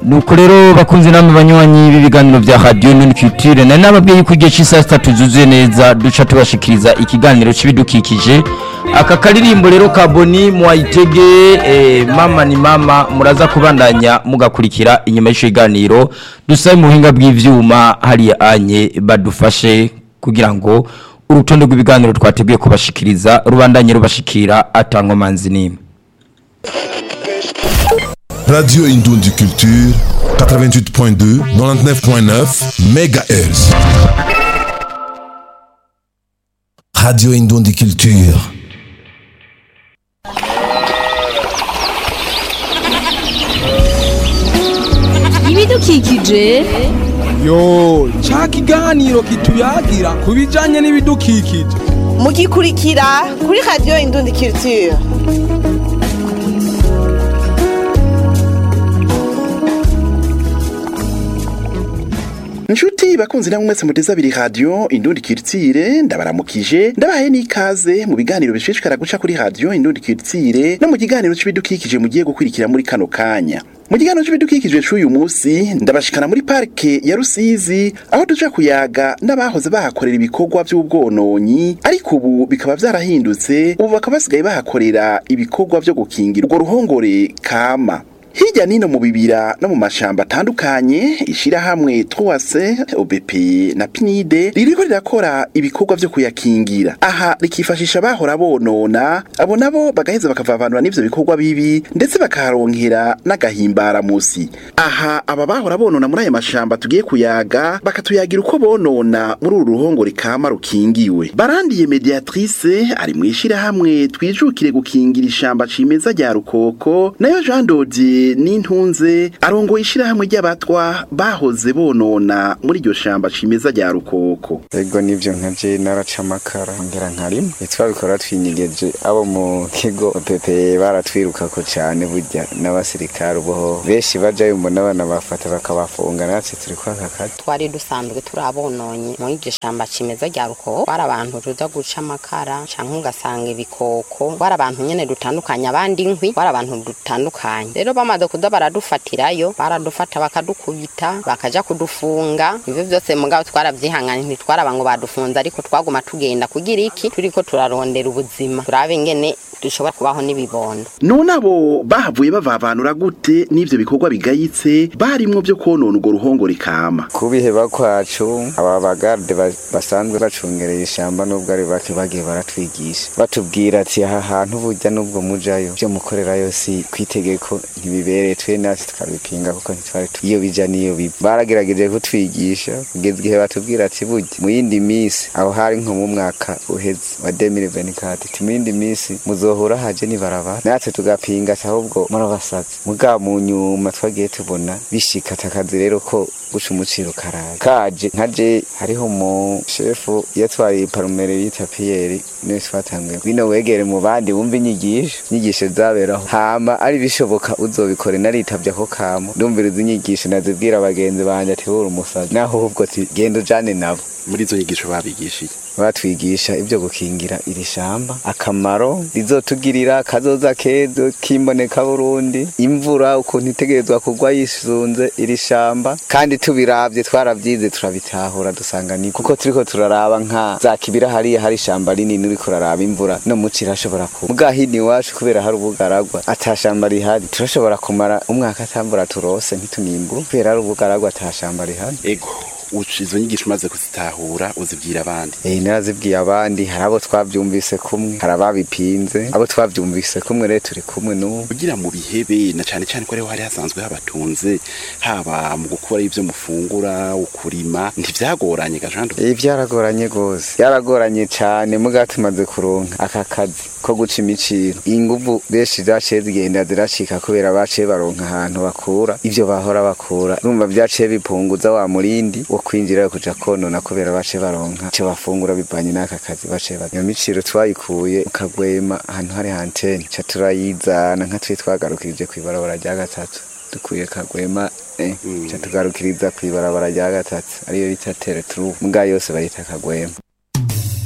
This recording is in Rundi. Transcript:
nuko rero bakunze namwe banywanyi b'ibiganiro bya radio none culture nari nababwiye ko igihe cy'isaha sitatu zuzuye neza duca tubashikiriza ikiganiro c'ibidukikije aka karirimbo rero ka boni mwayitege eh, mama ni mama muraza kubandanya mugakurikira inyuma y'icyo kiganiro dusabe mu buhinga bw'ivyuma hariya anye badufashe kugira ngo urutonde rw'ibiganiro twateguye kubashikiriza rubandanye rubashikira atankomanzi n'imwe Radio Indundi Culture 88.2 99.9 MHz Radio Indundi Culture ibidukikije yo ca kiganiro kituyagira ku bijanye n'ibidukikije mugikurikira kuri radiyo indundi culture Nshuti bakunzi namwe mwese muteze abiri radio Indundi Culture ndabaramukije ndabahaye n'ikaze mu biganiro bishishikara guca kuri radio Indundi Culture no mu kiganiro c'ibidukikije mugiye gukurikira muri kano kanya mu kiganiro c'ibidukikije c'uyu musi ndabashikana muri parke ya Rusizi aho tuja kuyaga n'abahoze bahakorera ibikorwa by'ubwononyi ariko ubu bikaba vyarahindutse ubu bakaba basigaye bahakorera ibikorwa vyo gukingira urwo ruhongore kama Hirya nino mu bibira no mu mashamba atandukanye ishirahamwe Troase OBP na PNID ririko rirakora ibikorwa vyo kuyakingira aha rikifashisha bahora bonona abo nabo bagaheza bakavavanura n'ivyo bikorwa bibi ndetse bakaharonkera n'agahimbara musi aha aba bahora bonona muri aya mashamba tugiye kuyaga bakatuyagira uko bonona muri uru ruhongore kama rukingiwe barandiye mediatrice ari mu ishirahamwe twijukire gukingira ishamba cimeza rya rukoko nayo Jean Dodier n'intunze arongoye ishirahamwe ry'abatwa bahoze bonona muri iryo shamba cimeza rya rukoko ego nivyo nkaje naraca amakara ngera nkarima twabikora twinyigeje abo mu kigo pepe baratwirukako cane burya n'abasirikare uboho benshi bajayo mbona abana bafata bakabafunga natwe turi kwaka kazi twari dusanzwe turi abononye muri iryo shamba cimeza rya rukoko bari abantu tuza guca amakara canke ugasanga ibikoko bari abantu nyene dutandukanye abandi inkwi bari abantu dutandukanye rero bamaze kuza baradufatirayo baradufata bakadukubita bakaja kudufunga ivyo vyose mugabo twaravyihanganye ntitwaraba ngo badufunze ariko twaguma tugenda kugira iki turiko turarondera ubuzima turabe ingene dushobora kubaho n'ibibondo none abo bahavuye bavavanura gute n'ivyo bikorwa bigayitse barimwo vyo konona urwo ruhongore kama kubiheba kwacu aba bagarde ba- basanzwe bacungereye ishamba nubwo ari bake bagiye baratwigisha batubwira ati aha hantu burya nubwo mujayo vyo mukorerayo si kwitegeko ntibibereye twe natwe tukabipinga kuko ntitwari tu- iyo bija niyo biva baragerageje kutwigisha kugeza igihe batubwira ati burya mu yindi misi aho hari nko mu mwaka uheze wa 2024 ati mu yindi misi muzohura haje nibarabara natwe tugapinga ati ahubwo murabasazi mugabo mu nyuma twagiye tubona bishika takazi rero ko guca umuciro karaye kaje nkaje hariho mu shefu yatwaye parumere yita piyeri niwe twatanguye bino wegere mu bandi wumva inyigisho inyigisho zaberaho hama ari bishoboka uzobikore naritavye ako kamo ndumviriza inyigisho nazibwira abagenzi banje ati wuri umusazi naho ahubwo ati genda ujane nabo muri izo nyigisho babigishiye batwigisha ibyo gukingira iri shamba akamaro rizotugirira kazoza kezo kimboneka Burundi imvura ukuntu itegerezwa kugwa yisunze iri shamba kandi tubiravye twaravyize turabitahura dusanga ni kuko turiko turaraba nka za kibira hariya hari ishamba rinini uriko uraraba imvura no muci irashobora kuba muga hino iwacu kubera hari ubugaragwa ata shamba rihari turashobora kumara umwaka atamvura turose ntitunimbura kubera hari ubugaragwa ata shamba rihari ego uca izo nyigisho umaze kuzitahura uzibwira abandi Eh narazibwiye abandi hari abo twavyumvise kumwe hari ababipinze abo twavyumvise kumwe rero turi kumwe n'ubu kugira mu bihebe na cane cane ko ariho hari hasanzwe habatunze haba mu gukora ivyo mufungura ukurima ntivyagoranye gajando Eh byaragoranye gose byaragoranye cane muga tumaze kuronka aka kazi ko guca imiciro inguvu benshi zaciye zigenda ziracika kubera baciye baronka ahantu bakura ivyo bahora bakura urumva vyaciye bipunguza wa murindi wo kwinjira kuja konona kubera baciye baronka ico bafungura bivanye n'aka kazi baciye baronka iyo miciro twayikuye mu kagwema ahantu hari antene ca turayizana nka twe twagarukirije kw'ibarabara rya gatatu dukuye kagwema eh, ca tugarukiriza kw'ibarabara rya gatatu ariyo bita teretru mbwa yose bayita kagwema